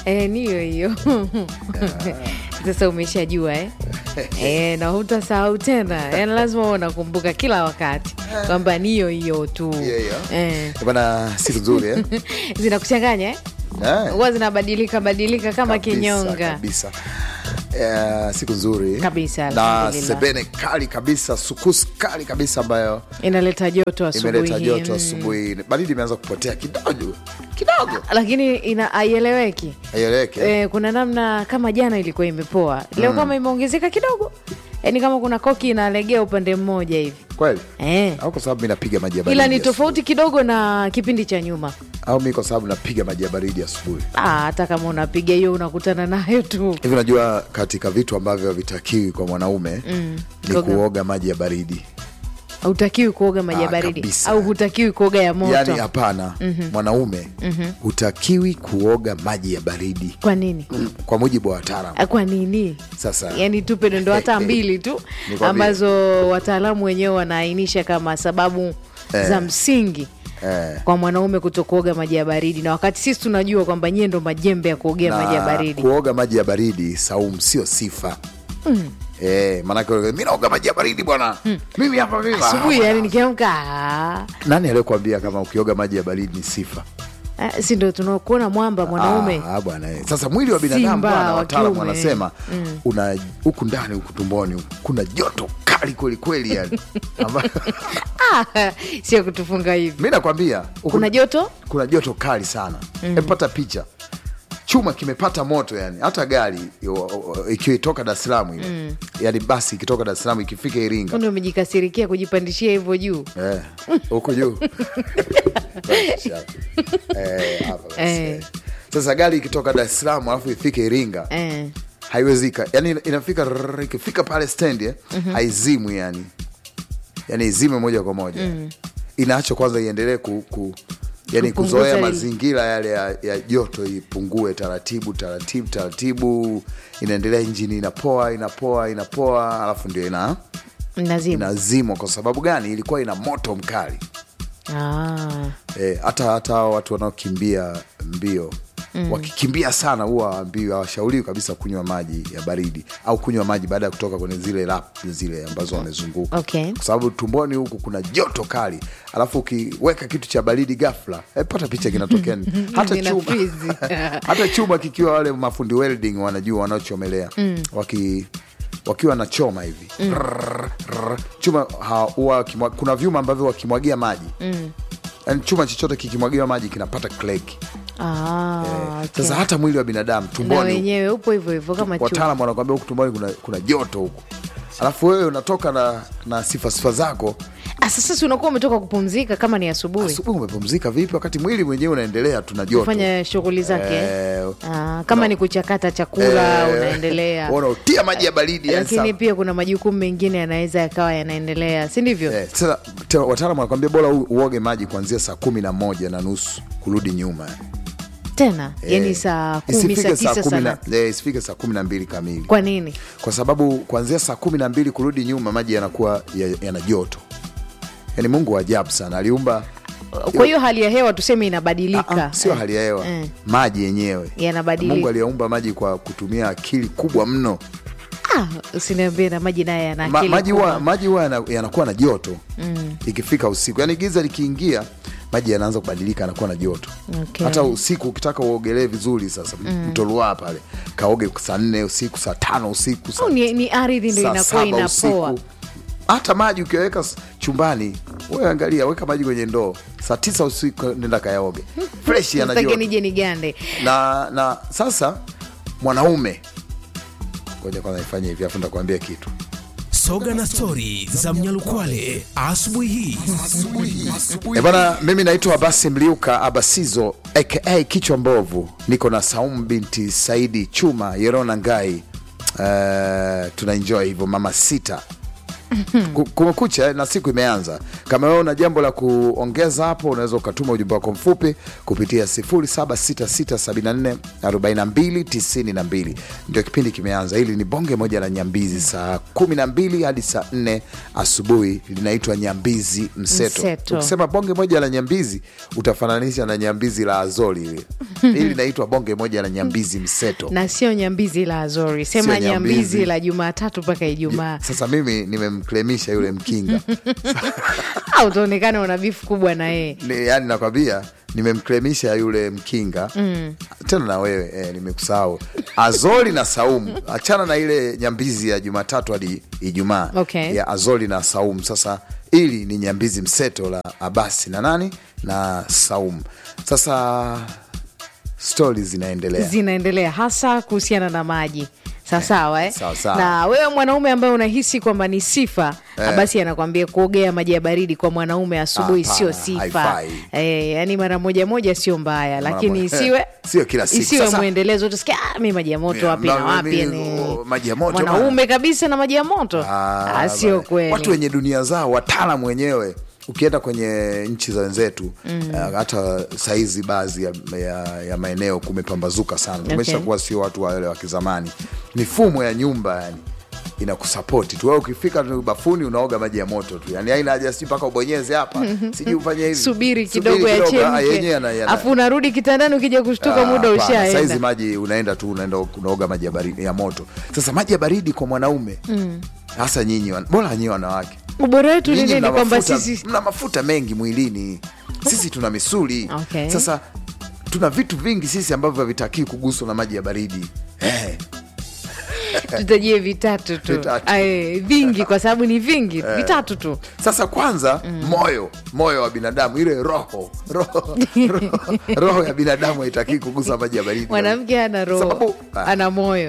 Eh, ni hiyo hiyo sasa umeshajua eh? Eh, na hutasahau tena yani lazima uwe unakumbuka kila wakati kwamba ni hiyo hiyo tu Hiyo hiyo. eh. bana siku nzuri eh? zinakuchanganya eh? Eh, huwa zinabadilika badilika kama kabisa, kinyonga kabisa Eh, siku nzuri Kabisa, na alhamdulillah. sebene kali kabisa sukusi kali kabisa ambayo inaleta joto asubuhi imeleta hii. joto Mm. asubuhi baridi imeanza kupotea kidogo kidogo lakini ina haieleweki aieleweke eh? eh, kuna namna kama jana ilikuwa imepoa leo kama imeongezeka kidogo yaani kama kuna koki inalegea upande mmoja hivi kweli eh. au kwa sababu mi napiga maji ya baridi ila ni asubuhi? tofauti kidogo na kipindi cha nyuma au mi kwa sababu napiga maji ya baridi asubuhi Ah, hata kama unapiga hiyo unakutana nayo tu hivi unajua katika vitu ambavyo havitakiwi kwa mwanaume Mm, ni kuoga. kuoga maji ya baridi hutakiwi kuoga maji ya Ah, baridi kabisa. au hutakiwi kuoga ya moto yaani hapana mwanaume hutakiwi kuoga maji ya baridi kwa nini kwa mujibu wa wataalam Ah, kwa nini sasa yaani tupe dondo hata mbili tu Nikwambie. ambazo wataalamu wenyewe wanaainisha kama sababu Eh. za msingi eh, kwa mwanaume kutokuoga maji ya baridi na wakati sisi tunajua kwamba nyie ndo majembe ya kuogea maji ya na baridi kuoga maji ya baridi saumu sio sifa Eh, manake mi naoga maji ya baridi bwana mimi hapa mimi asubuhi yani nikiamka ah, nani aliyokuambia kama ukioga maji ya baridi ni sifa ah, si ndo tunakuona mwamba mwanaume Ah, bwana eh. sasa mwili wa binadamu Simba bwana wa wataalamu kiume. wanasema una huku ndani huku tumboni huku, kuna joto kali kwelikweli yani Amba- ah, sio kutufunga hivi mi nakwambia huku- kuna joto kuna joto kali sana mm. epata picha chuma kimepata moto yani hata gari yo- o- ikiwa itoka dar es salaam ile mm. yani basi ikitoka dar es salaam ikifika iringa kundi umejikasirikia kujipandishia hivyo juu Eh, huko juu Eh, hapa basi, Eh. eh. sasa gari ikitoka dar es salaam alafu ifike iringa eh. haiwezika yani ina- inafika rrrr, ikifika pale stendi eh, haizimwi yani yani izime moja kwa moja inaacho kwanza iendelee ku, ku yani Kupunguza kuzoea ile- mazingira yale ya, ya joto ipungue taratibu taratibu taratibu inaendelea injini inapoa inapoa inapoa alafu ndio ina nazima inazimwa kwa sababu gani ilikuwa ina moto mkali ah. Eh, hata hata hao watu wanaokimbia mbio mm. wakikimbia sana huwa hawaambiwi hawashauriwi kabisa kunywa maji ya baridi au kunywa maji baada ya kutoka kwenye zile lap zile ambazo wamezunguka Okay. kwa sababu tumboni huku kuna joto kali alafu ukiweka kitu cha baridi ghafla eh, pata picha kinatokea nini? hata Nina chuma freeze. hata chuma kikiwa wale mafundi welding wanajua wanaochomelea waki wakiwa na choma hivi Rrrr, rrrr. chuma ha- huwa wakimwa- kuna vyuma ambavyo wakimwagia maji yani chuma chochote kikimwagiwa maji kinapata kleki Ah, okay. sasa hata mwili wa binadamu na tumboni wenyewe upo hivyo hivyo kama chuma wataalam wanakwambia huku tumboni kuna, kuna joto huku alafu wewe unatoka na, na sifa sifa zako Ah, sasa si unakuwa umetoka kupumzika kama ni asubuhi asubuhi umepumzika vipi wakati mwili mwenyewe unaendelea tuna joto kufanya shughuli zake Eh, ah, kama ni kuchakata chakula eh, unaendelea unaotia maji ya baridi yani lakini sawa. pia kuna majukumu mengine yanaweza yakawa yanaendelea si ndivyo Eh, sasa te- wataalam wanakwambia bora u- uoge maji kuanzia saa kumi na moja na nusu kurudi nyuma tena yani Eh, saa kumi isifike saa tisa kumi sana na- eh, isifike saa kumi na mbili kamili kwa nini kwa sababu kuanzia saa kumi na mbili kurudi nyuma maji yanakuwa ya- yana joto yani mungu wa ajabu sana aliumba kwa hiyo hali ya hewa tuseme Ah, inabadilika ah, sio Eh, hali ya hewa eh. maji yenyewe Yanabadilika. mungu aliyaumba maji kwa kutumia akili kubwa mno ah, usiniambie na maji naye yana Ma, akili maji kubwa. huwa maji huwa yana- yanakuwa na joto ikifika usiku yani giza likiingia maji yanaanza kubadilika yanakuwa na joto Okay. hata usiku ukitaka uogelee vizuri sasa mto Ruaha pale kaoge saa nne usiku saa tano usiku saa Au ni, ni ardhi ndo saa inakuwa saba inapoa usiku hata maji ukiweka s- chumbani wewe angalia weka maji kwenye ndoo saa tisa usiku nenda kayaoge fresh yana Sitaki joto nije nigande na na sasa mwanaume ngoja kwanza nifanye hivi afu nitakwambia kitu Soga na stori za Mnyalukwale asubuhi hii. E bana, mimi naitwa Abasi Mliuka Abasizo aka kichwa mbovu, niko na Saumu binti Saidi Chuma Yerona Ngai. Uh, tuna enjoy hivyo mama sita Ku- kumekucha na siku imeanza kama wewe una jambo la kuongeza hapo unaweza ukatuma ujumbe wako mfupi kupitia 0766744292 ndio kipindi kimeanza hili ni bonge moja la nyambizi saa 12 hadi saa 4 asubuhi linaitwa nyambizi mseto, Mseto. ukisema bonge moja la nyambizi utafananisha na nyambizi la azori hili hili linaitwa bonge moja la nyambizi mseto na sio nyambizi la Azori, sema Sio nyambizi. nyambizi la Jumatatu mpaka Ijumaa. sasa mimi nimemklemisha yule mkinga au utaonekana una bifu kubwa na yeye. Ni- yani nakwambia nimemklemisha yule mkinga mm. tena na wewe eh, nimekusahau azori na saumu achana na ile nyambizi ya jumatatu hadi ijumaa Okay. ya azori na saumu sasa ili ni nyambizi mseto la abasi na nani na saumu sasa stori zinaendelea zinaendelea hasa kuhusiana na maji sawasawa eh? sawa sawa. na wewe mwanaume ambaye unahisi kwamba ni sifa Eh. basi anakwambia kuogea maji ya baridi kwa mwanaume asubuhi Hapana, sio sifa haifai. eh, yani mara moja moja sio mbaya lakini moja. isiwe Sio kila siku. isiwe Sasa- mwendelezo utasikia ah, mi maji ya moto Yeah, wapi na ma- wapi mi- yani oh, maji ya moto mwanaume kabisa na maji ya moto Ah, ah, sio bana. kweli Watu wenye dunia zao, wataalam wenyewe. Ukienda kwenye nchi za wenzetu mm. hata saizi baadhi ya, ya, ya maeneo kumepambazuka sana, tumesha kuwa sio watu wale wa kizamani. Mifumo ya nyumba yani inakusapoti tu wewe, ukifika tu bafuni unaoga maji ya moto tu, yani haina haja si mpaka ubonyeze hapa sijui ufanye hivi, subiri kidogo ah, yenyewe yachemke yana- yana- afu unarudi kitandani ukija kushtuka Ah, muda hapana. Saizi ushaenda maji unaenda tu unaenda unaoga maji ya baridi ya moto. Sasa maji ya baridi kwa mwanaume hasa nyinyi wan- bora nyinyi wanawake ubora wetu ni Nyinyi nini mna kwamba mafuta- sisi mna mafuta mengi mwilini, sisi tuna misuli Okay. sasa tuna vitu vingi sisi ambavyo havitakii kuguswa na maji ya baridi eh. tutajie vitatu tu Vitatu. Ae, vingi kwa sababu ni vingi vitatu tu Sasa kwanza moyo moyo wa binadamu ile roho roho, roho, roho ya binadamu haitakii kugusa maji ya baridi. mwanamke ana roho Sababu- ah. ana moyo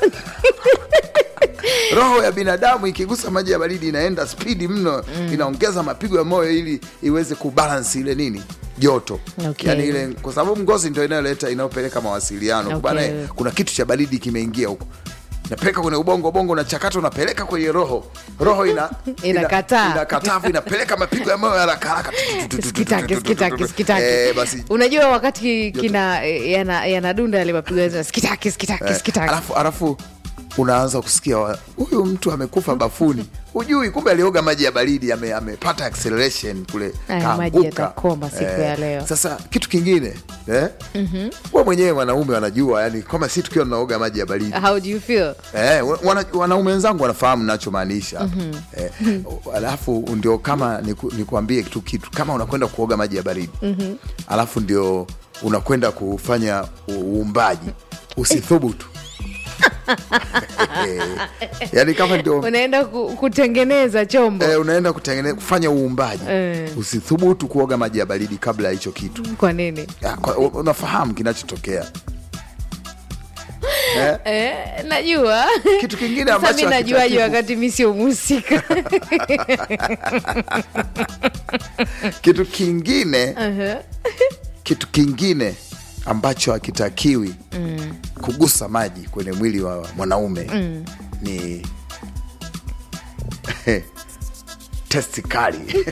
roho ya binadamu ikigusa maji ya baridi inaenda spidi mno inaongeza mapigo ya moyo ili iweze kubalance ile nini joto Okay. yani ile kwa sababu ngozi ndio inayoleta inayopeleka mawasiliano Okay. bana eh, kuna kitu cha baridi kimeingia huko napeleka kwenye ubongo ubongo unachakata unapeleka kwenye roho roho ina Inakataa. ina- inakataa afu inapeleka mapigo ya moyo haraka haraka skitaki skitaki skitaki Eh, basi unajua wakati kina yana- yanadunda yale mapigo ya skitaki skitaki Eh, skitaki alafu alafu unaanza kusikia wa- huyu mtu amekufa bafuni hujui kumbe alioga maji ya baridi ame- amepata acceleration kule Aya, kaanguka. maji yatakoma siku ya leo. sasa kitu kingine eh? we mwenyewe wanaume wanajua yani kama si tukiwa tunaoga maji ya baridi how do you feel Eh, wana, wanaume wenzangu wanafahamu nachomaanisha eh, alafu ndio kama niku, nikuambie kitu kitu kama unakwenda kuoga maji ya baridi alafu ndio unakwenda kufanya u- uumbaji usithubutu yaani kama ndio unaenda ku, kutengeneza chombo eh, unaenda kutengeneza kufanya uumbaji Eh. usithubutu kuoga maji ya baridi kabla ya hicho kitu kwa nini Ya, kwa- unafahamu kinachotokea eh? eh, najua kitu kingine sasa ambacho mi najuaje hakitakiwi wakati mi sio mhusika kitu kingine Uh-huh. kitu kingine ambacho hakitakiwi kugusa maji kwenye mwili wa mwanaume ni testi kali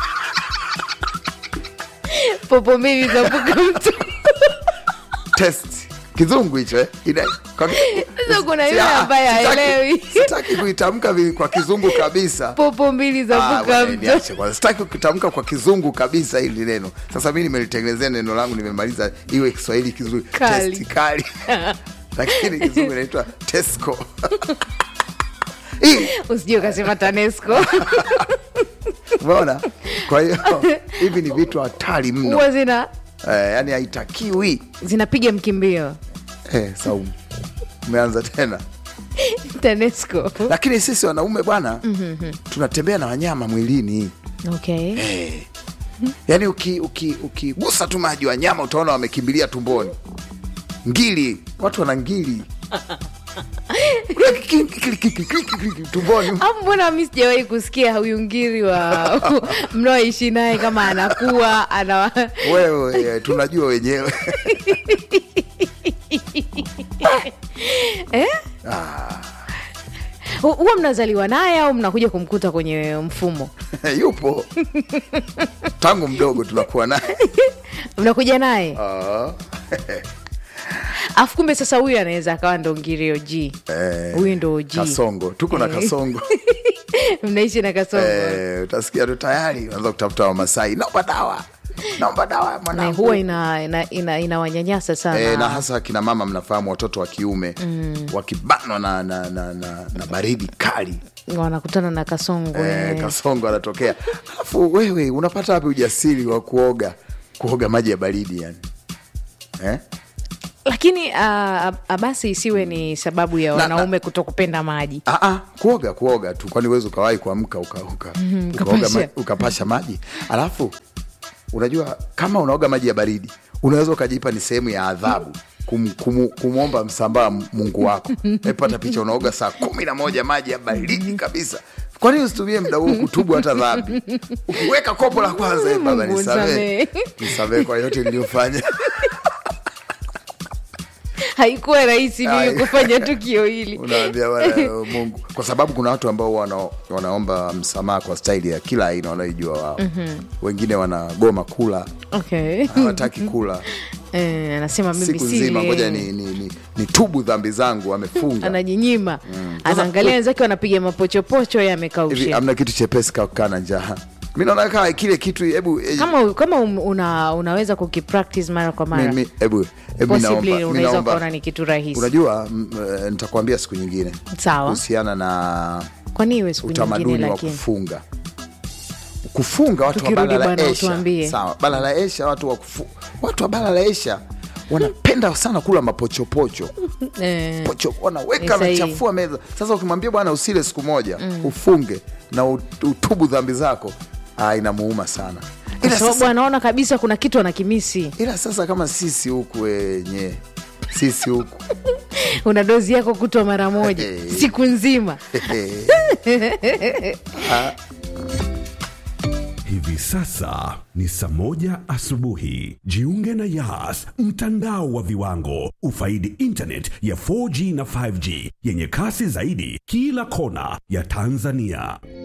popo mbili zapuka mtu test kizungu hicho eh? Ina- kwa- Sasa kuna yule Ah, ambaye sitaki- haelewi. sitaki kuitamka vi- kwa kizungu kabisa popo mbili Ah, zapuka bwana, mtu niache kwanza. sitaki kutamka kwa kizungu kabisa hili neno sasa mi nimelitengenezea neno langu nimemaliza iwe kiswahili kizuri Kali. Testi kali lakini kizungu inaitwa tesco Hii, usijue ukasema tanesco umeona kwa hiyo hivi ni vitu hatari mno huwa zina eh, yani haitakiwi zinapiga mkimbio eh, saumu umeanza tena tanesco lakini sisi wanaume bwana tunatembea na wanyama mwilini okay Eh. yaani ukigusa uki, ukigusa tu maji wanyama utaona wamekimbilia tumboni ngili watu wana ngili tumboni Hapo mbona mi sijawahi kusikia huyu ngiri wa mnaoishi naye kama anakuwa ana wewe eh, tunajua wenyewe Hu- huwa mnazaliwa naye au mnakuja kumkuta kwenye mfumo yupo tangu mdogo tunakuwa naye mnakuja naye Ah. afu kumbe sasa huyu anaweza akawa ndo ngirio g Eh, huyu ndo g kasongo tuko na kasongo mnaishi na kasongo Eh, utasikia tu tayari unaanza kutafuta wamasai naomba dawa naomba dawa na mwanangu huwa inawanyanyasa ina, ina, inawanyanyasa sana E, na hasa akina mama mnafahamu watoto wa kiume mm. wakibanwa na, na, na, na, na baridi kali wanakutana na kasongo e, eh. kasongo anatokea alafu wewe unapata wapi ujasiri wa kuoga kuoga maji ya baridi yani eh? lakini uh, basi isiwe ni sababu ya Na- wanaume kutokupenda maji Ah, ah, kuoga kuoga tu kwani uwezi ukawahi kuamka uka, uka, ukaoga ukapasha. ma, ukapasha maji alafu unajua kama unaoga maji ya baridi unaweza ukajipa ni sehemu ya adhabu kum, kum, kumwomba msambaa mungu wako epata picha unaoga saa kumi na moja maji ya baridi kabisa kwani usitumie muda huu kutubu hata dhambi ukiweka kopo la kwanza "Eh, baba Mungu nisamee nisamee." nisamee kwa yote niliyofanya haikuwa rahisi mimi Ai. kufanya tukio hili unaambia bwana mungu kwa sababu kuna watu ambao wana, wanaomba msamaha kwa staili ya kila aina wanaoijua wao mm-hmm. wengine wanagoma kula okay. hawataki kula Eh, anasema mimi siku nzima sili ngoja ni, ni, ni, ni tubu dhambi zangu amefunga anajinyima anaangalia wenzake wanapiga mapochopocho ye hivi amekausha amna kitu chepesi kakaa na njaa mi naona kaa kile kitu hebu eh, kama kama um- una, unaweza kukipractice mara kwa mara mi- mi- hebu hebu mi possibly naomba- mi unaweza naomba- ukaona ni kitu rahisi unajua m- eh, nitakwambia siku nyingine sawa kuhusiana na kwani iwe siku nyingine utamaduni wa lakini kufunga kufunga watu wa Tukirudi bara la bwana, Asia utuambie. sawa bara la Asia watu wa kufu, watu wa bara la Asia wanapenda sana kula mapochopocho eh, pocho wanaweka Ni sahihi. wanachafua meza sasa ukimwambia bwana usile siku moja ufunge na ut- utubu dhambi zako ah, inamuuma sana kwa ila sababu sasa, anaona kabisa kuna kitu anakimisi ila sasa kama sisi huku wenye sisi huku una dozi yako kutwa mara moja Eh. siku nzima Hivi sasa ni saa moja asubuhi. Jiunge na Yas, mtandao wa viwango. Ufaidi internet ya 4G na 5G yenye kasi zaidi kila kona ya Tanzania.